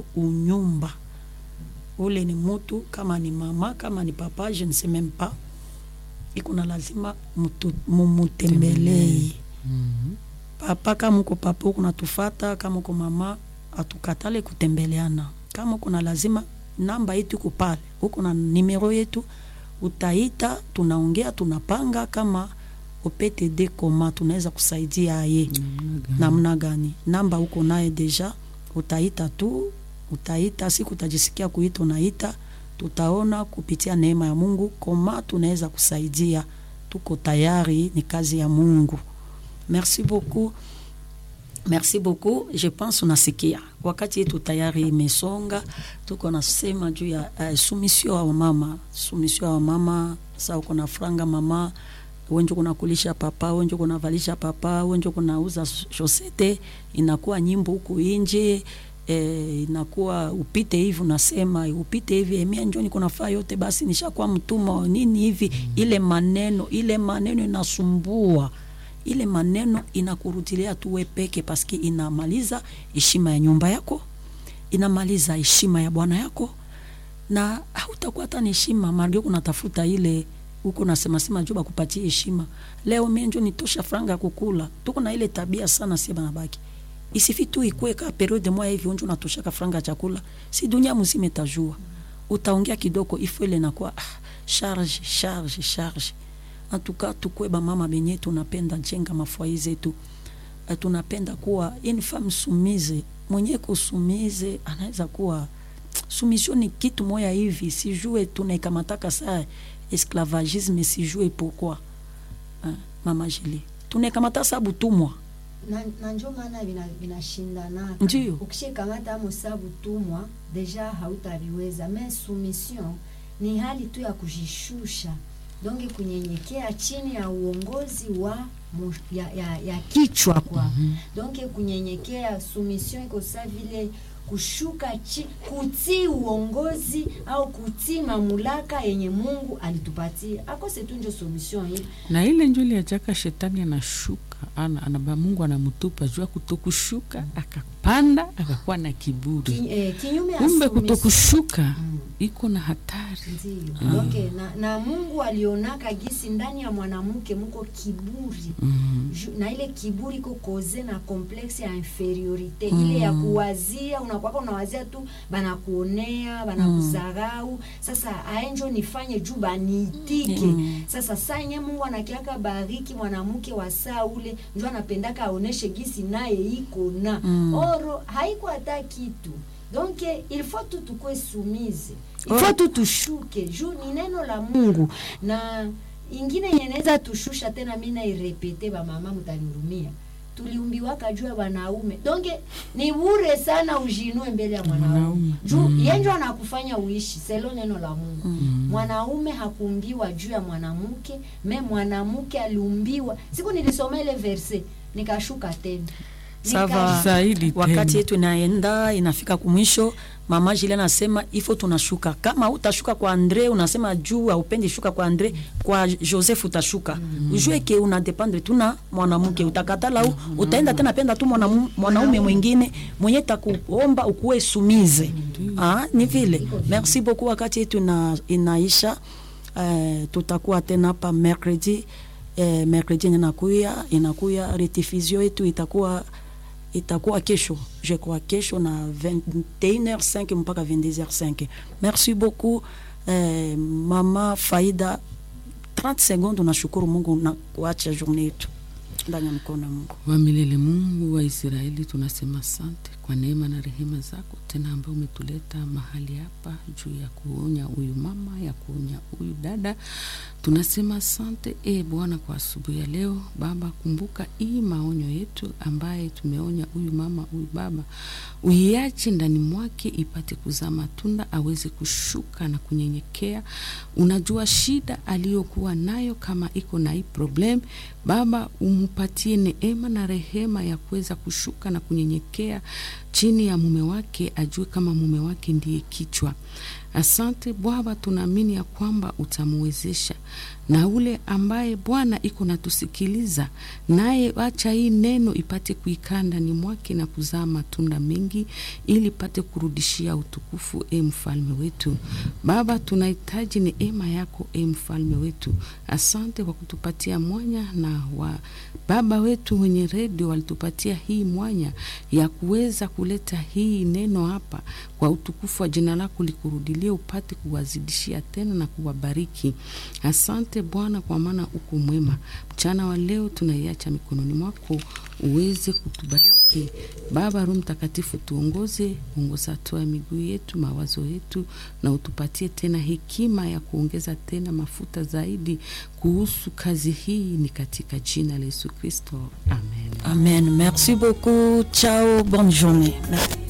unyumba ule ni mutu kama ni mama kama ni papa je ne sais même pas iko na lazima mutu- mumutembelee Mhm. papa kama uko papa uko natufata kama uko mama atukatale kutembeleana kama uko na lazima namba yetu iko pale uko na nimero yetu utaita tunaongea tunapanga kama optd koma tunaweza kusaidia ye namna gani namba uko naye deja utaita tu utaita siku utajisikia kuita unaita tutaona kupitia neema ya mungu koma tunaweza kusaidia tuko tayari ni kazi ya mungu merci beaucoup merci beaucoup je pense unasikia wakati yetu tayari imesonga tuko nasema juu ya uh, sumisio ya wamama sumisio ya wamama sa uko na franga mama wenje kunakulisha papa wenje kunavalisha papa wenje kunauza shosete inakuwa nyimbo huku inje eh, inakuwa upite hivi unasema upite hivi emia njoni kunafaa yote basi nishakuwa mtumwa wa nini hivi ile maneno ile maneno inasumbua ile maneno inakurudilia tu we peke paske inamaliza heshima ya nyumba yako inamaliza heshima ya bwana yako na hautakuwa hata na heshima marge kunatafuta ile huko nasema sema juu bakupatie heshima leo mie njo nitosha franga ya kukula tuko na ile tabia sana sie banabaki isifi tu ikue ka periode moya hivi unjo natoshaka franga ya chakula si dunia mzima itajua utaongea kidogo ifo ile nakuwa ah, charge charge charge antuka tukwe bamama benye tunapenda jenga mafwai zetu Eh, tunapenda kuwa une femme soumise mwenye kusumize anaweza kuwa soumission ni kitu moya hivi sijue tunaikamataka saa esclavagisme sijue pourquoi eh, mama Julie tunaikamata saa butumwa na, na njo maana vina- vinashindanaka Ndiyo. ukishikamata mosabu tumwa deja hautaviweza me soumission ni hali tu ya kujishusha donge kunyenyekea chini ya uongozi wa mu- ya, ya, ya kichwa kwa mm -hmm. donge kunyenyekea soumission iko sa vile kushuka chi, kutii uongozi au kutii mamulaka yenye mungu alitupatia akose tu njo solution hii na ile njuli ajaka shetani anashuka ana, anaba mungu anamtupa juu ya kutokushuka akapanda akakuwa na kiburi Ki, eh, kinyume ya kumbe submission. kutokushuka Mm. iko na hatari Ndiyo. Okay, na, na Mungu alionaka gisi ndani ya mwanamke muko kiburi Mhm. Ju- na ile kiburi iko koze na complexe ya inferiorite ile ya kuwazia unakwaka unawazia tu banakuonea banakudharau sasa aenjo nifanye juu baniitike Mm. sasa saa yenye Mungu anakiaka bariki mwanamke wa saa ule njo anapendaka aoneshe gisi naye iko na Mm. oro haiko hata kitu donc il faut tu tukwe sumise il Oh. faut tu tushuke juu ni neno la Mungu na ingine yenye naweza tushusha tena mi nairepete bamama mtanihurumia tuliumbiwaka juu ya wanaume donge ni bure sana ujinue mbele ya mwanaume Mwanaume. juu Mm. yenjo anakufanya uishi selo neno la mungu mwanaume hakuumbiwa juu ya mwanamke me mwanamke aliumbiwa siku nilisoma ile verse nikashuka tena Sava. Zaidi wakati tena. yetu inaenda inafika kumwisho mama Jile anasema ifo tunashuka kama utashuka kwa Andre unasema juu aupendi shuka kwa Andre kwa Joseph utashuka mm. ujue ke una dependre tu na mwanamke utakatala u, utaenda tena penda tu mwanamu- mwanaume mwingine mwenye takuomba ukuwe sumize ah, ni vile merci beaucoup wakati yetu ina, inaisha eh, tutakuwa tena hapa mercredi eh, mercredi yenye inakuya inakuya retifizio yetu itakuwa itakuwa kesho je crois kesho na 21h5 mpaka 22h5 merci beaucoup eh, mama faida 30 secondes unashukuru mungu na kuacha journée yetu ndani ya mkono wa mungu wa milele mungu wa israeli tunasema asante kwa neema na rehema zako tena ambayo umetuleta mahali hapa juu ya kuonya huyu mama ya kuonya huyu dada tunasema asante e bwana kwa asubuhi ya leo baba kumbuka hii maonyo yetu ambaye tumeonya huyu mama huyu baba uiache ndani mwake ipate kuzaa matunda aweze kushuka na kunyenyekea unajua shida aliyokuwa nayo kama iko na hii problem baba umpatie neema na rehema ya kuweza kushuka na kunyenyekea chini ya mume wake ajue kama mume wake ndiye kichwa Asante Bwana, tunaamini ya kwamba utamuwezesha na ule ambaye Bwana iko natusikiliza naye, acha hii neno ipate kuikaa ndani mwake na kuzaa matunda mengi, ili ipate kurudishia utukufu. E mfalme wetu Baba, tunahitaji neema yako e mfalme wetu. Asante kwa kutupatia mwanya na wa baba wetu wenye redio walitupatia hii mwanya ya kuweza kuleta hii neno hapa kwa utukufu wa jina lako likurudilie, upate kuwazidishia tena na kuwabariki. Asante Bwana, kwa maana uko mwema. Mchana wa leo tunaiacha mikononi mwako, uweze kutubariki Baba. Roho Mtakatifu, tuongoze, ongoza hatua ya miguu yetu, mawazo yetu, na utupatie tena hekima ya kuongeza tena mafuta zaidi kuhusu kazi hii, ni katika jina la Yesu Kristo, amen. Amen. Merci beaucoup. Ciao. Bonne journée. Merci.